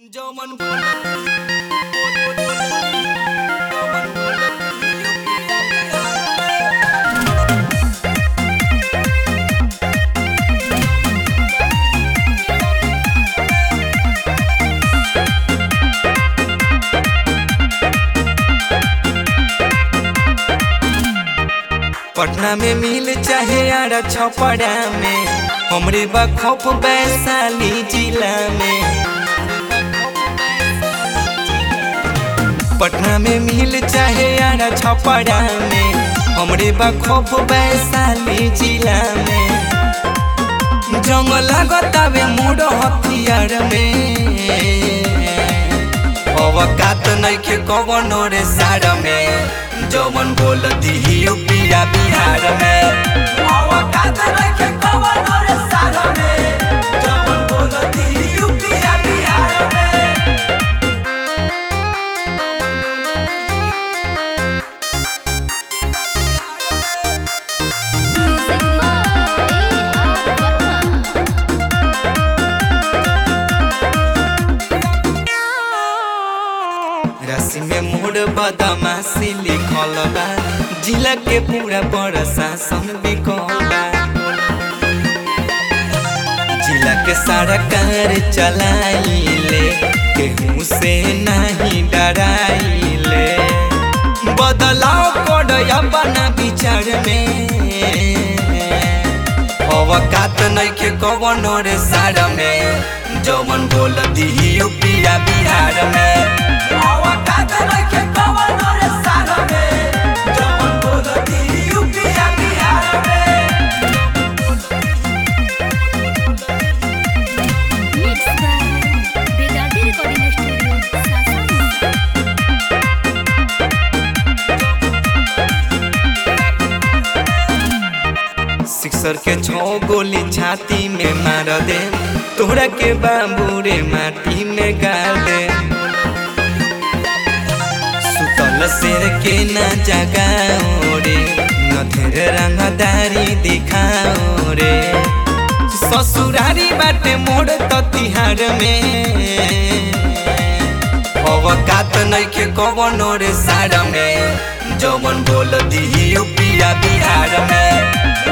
जौमन बोलत जौमन बोलत पटना में मिल चाहे आरा छपड़ा में हमरे बखौफ वैशाली जिला में पटना में मिल चाहे आरा छपड़ा में हमरे बखौफ वैशाली जिला में जंगल लागतावे मोड़ हथियार में अवकात नइखे कवनो रे सार में जवन बोल दी यूपिया बिहार में अवकात नइखे कवनो रे सार में जवन बोल दी यूपिया बिहार में Music by Arpana. राशि में मोड़ बदमाशी लिखल बा जिला के पूरा प्रशासन बिकल बा जिला के सारा कार चलाइले केहू से नहीं डराइले बदलाव कर अपना विचार में अवकात नइखे कवनो रे सार में जवन बोल दी यूपिया बिहार में अवकात नइखे कवनो रे सार में जवन बोल दी यूपिया बिहार में Mixed by Vedadi Recording Studio, Sasana. Sixer के छो गोली छाती में मार दे तोहरा के बाबू रे माटी में गाड़ दे सुतल शेर के न जगाओ रे न ढेर रंगदारी दिखाओ रे ससुरारी बाटे मोड़ तो तिहार में अवकात नइखे कवनो रे सार में जवन बोल दी यूपिया बिहार में